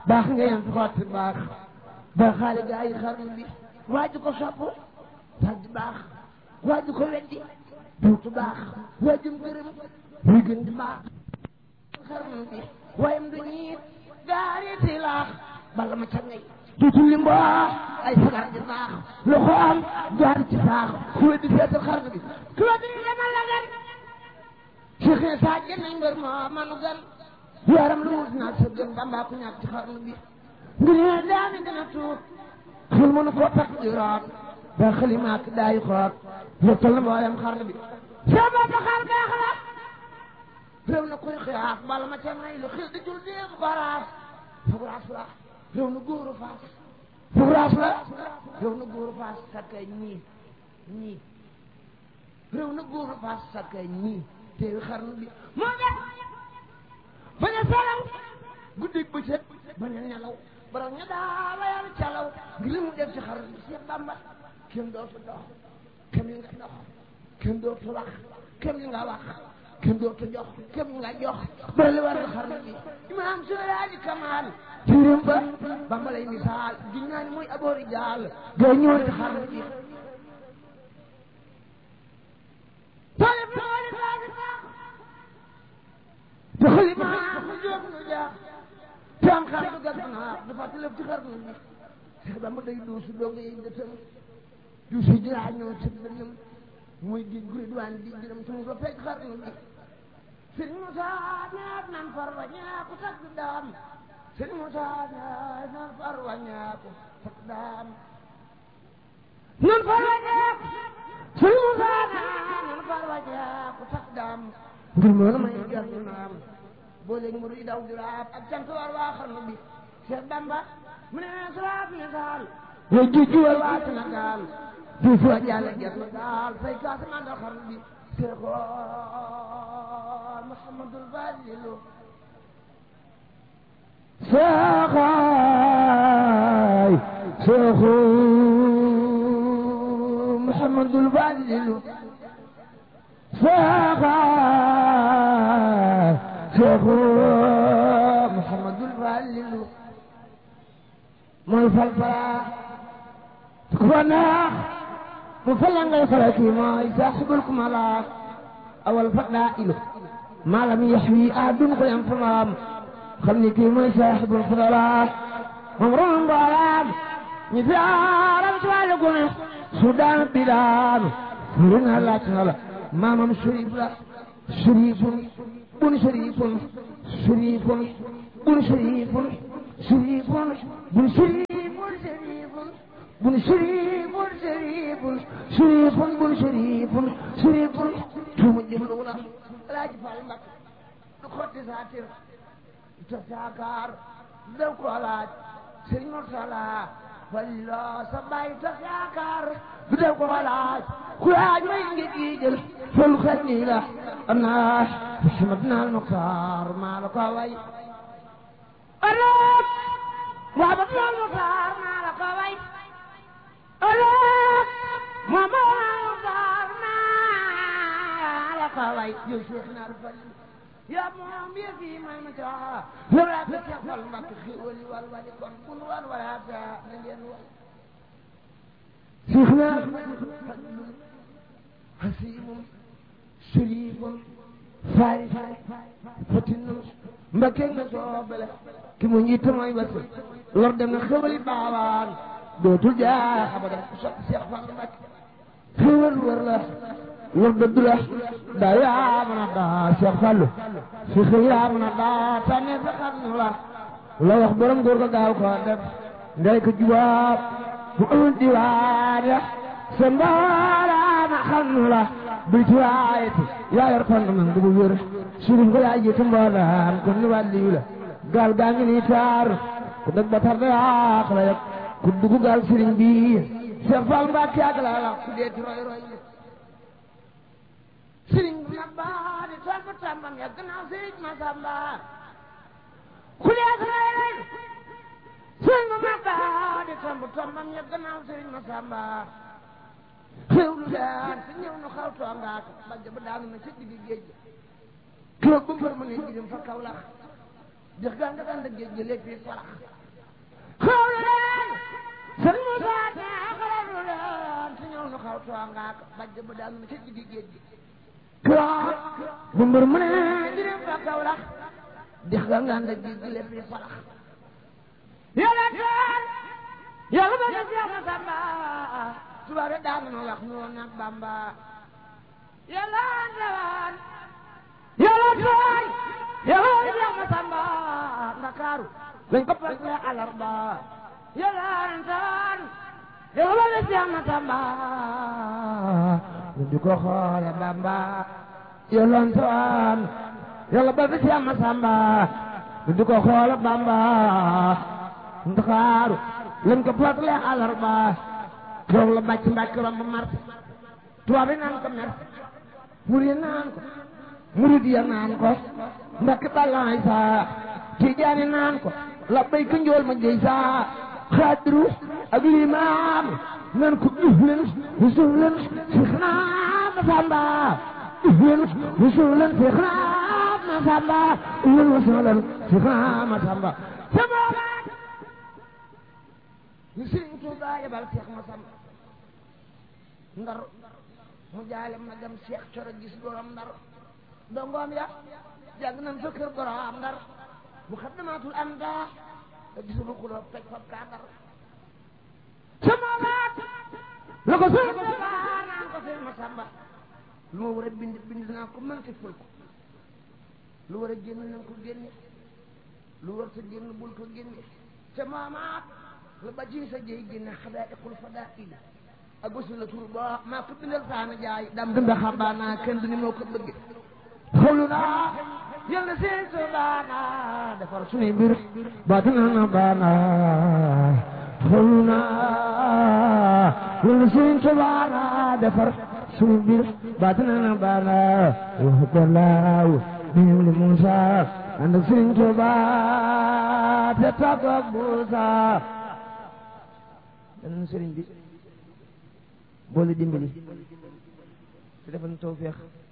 baax nga yem fi xotti baax ba xaale gaa yi xarnu bi waaju ko sopp dal di baax waaju ko weddi duutu baax waajum gërëm muy gën di baax xarnu bi wayam du ñiit gaariti laax bala ma ca ngay duutu li mbaax ay sagar di baax loxo am jaar ci saax ku weddi seetal xarnu bi ku weddi ñu demal la gan Cheikh ne saa jën nañ mbër moo manu gan yaram lu wut naa sa gën bambaa ku ñàkk ci xarnu bi ngir ne daami gën a tuut xel mënu koo takk di root da xalimaak daayi xoot lottal na mboolem xarnu bi sa bopp xar baax la réew na koy xiyaaf bala ma ca ngay lu xil di jul déeg baraas fugraas la réew na góoru faas fugraas la réew na góoru faas sakkay ñii ñii réew na góoru faas sakkay ñii teewi xarnu bi moo def bañ a salaw guddig bëccëg bañ a nelaw borom ña daa layal calaw ngir li mu def ci xarnu bi Seex Bamba kenn dootu dox kenn li nga dox kenn dootu wax kenn li nga wax kenn dootu jox kenn li nga jox bara li war nga xarnu bi imaam Seydi Kamal tirim ba Bamba lay misaal di ñaani mooy aboori jaal gay ñëwoon ci xarnu bi talib looli baagi baax te xalima mu jóg nu jaax te am xar du gas naa dafa tëlëf ci xarnu bi Seex Bamba day duusu doog yi dëtëm duusu jiraa ñoo ci dënëm muy di guri duwaan di jërëm tumu ba fekk xarnu bi sëñ Moussa ñaat nan far wa ñaaku takk daam sëñ Moussa ñaat nan far wa ñaaku takk daam nan far wa ñaaku sëñ Moussa ñaat nan far wa ñaaku takk daam ngir moona may jar ñu naam boo léegi mu daw di raab ak cant war waa xarnu bi Cheikh Bamba mu ne suraab ne saal way jujju war waa Sénégal di fu a jàlle jar na daal fay kaasa mandal xarnu bi Cheikh Mouhamadul Fadilu Cheikh Cheikh Mouhamadul Fadilu Cheikh Cheikh Mouhamadul Fadilu mooy fal fala ku ko neex mu fal la ngay fala kii mooy saaxibul kumala awal fadailu maa lam yaxwi ahadun ko yam famaam xam ni kii mooy saaxibul fadala moom ron mboolaam ñi fi aaram ci wàllu gune su daan bi daanu furi na laaj na la maamam sharif la sharifun bun sharifun sharifun bun sharifun sharifun bun sharifun sharifun bun sharifun sharifun sharifun bun sharifun sharifun tuuma jëmlu la laaj fal mbak du xotti saatir ta saakaar daw ko laaj sëriñ Murtala fallo sa baay ta saakaar du daw ko laaj ku laaj may ngi giijël fol xel nii la am naa Muhammad naal Muxtaar maa la ko way ëllëg waa ba naal Muxtaar maa la ko way ëllëg moom naal Muxtaar maa la ko way yow Cheikh naar fal yaa moom yëf yi may ma caa yow laa fi Cheikh Fall Mbacke xéwal yi wal wali kon kun wan wala ta na ngeen wal Cheikh naar fadlun hasimun sharifun faari fatinun Mbacke nga soobale ki mu njiite mooy wasi lor dem na xéwali baawaan dootul jaa abadan ku sopp Cheikh Fall Mbacke xéwal wër la lor dëdd la daa yaa mën a daa Cheikh Fallou si xëy yaa mën a daa tànne sa xam nu la la wax borom góor ga gaaw ko def ngay ko jubaab bu amul diwaan ya sa mbaaraana xam nu la bil ci waayeti yaa yor kon man du bu wér surif ko yaa jiitu mboolaan kon ni wàlliyu la gaal gaa ngi nii taar ku dëgg ba tar da yaax la yëg ku dugg gaal sëriñ bi Cheikh Fall Mbacke ak la la ku deeti roy roy sëriñ bu mag ba di tool ba tàmbam ya gannaaw sëriñ Masamba ku deeti roy roy sëriñ bu mag ba di tool ba tàmbam ya gannaaw sëriñ Masamba xew lu daan te ñëw nu xaw toongaat bajja ba daanu na ca digg géej gi kilo ba mbër ma ne jirim fa kaw lax dex gaa nga daan géej gi lépp yi farax xawlu leen sëñ Moussa ne xawlu leen si ñëw nu xaw too ngaa ko bajj ba daan na ca jigi géej gi koo bu mbër mu ne jirim fa kaw lax dex gaa nga daan géej gi lépp yi farax yàlla teen yàlla ba def yàlla samba tubaab yi daan na wax noonu nag bamba yàlla ndewaan yàlla tooy yàlla def ma samba ndakaaru lañ ko pare alarba yàlla ndewaan yàlla def ma samba ñu di ko xoole bamba yàlla ndewaan yàlla ba def ma samba ñu di ko xoole bamba ndakaaru lañ ko pare alarba toog la bàcc mbàcc romb mart tubaab yi naan ko mer murid yi naan ko murid ya naan ko mbàkk balaay saa tijaani naan ko la bay ko njool ma jëy saa xaadiru ak limaam nan ko uf leen suuf leen si xanaam ma samba uf leen suuf leen si xanaam ma samba uf leen suuf leen si xanaam ma samba ñu sëriñ Tuubaa yebal Seex Masamba ndar mu jaale ma dem Seex Coro gis borom ndar dongoom ya jàng nañ fa kër borom ndar mu xaddamaatul am daa te gisulu xuloo toj fab kaa ndar sama waat la ko sëriñ Tuubaa naan ko Seex Masamba lu ma war a bind bind naa ko manqué ful ko lu war a génn nañ ko génne lu war sa génn bul ko génne te maamaat la ba ji sa jëy génne xadaa'iqul fadaa'il ak wasu la tur ba maa ko bindal saana jaay dam dunda xabaana kenn du ni moo ko bëgge xawlu naa yal na seen so baana defar suñuy mbir baatina na baana xawlu naa yal na seen so baana defar suñuy mbir baatina na baana waxtalaaw niw li Muusa ànd ak seen so baa te tàggu ak Muusa danañ sëriñ bi boole dimbali te defal ñu tawfeex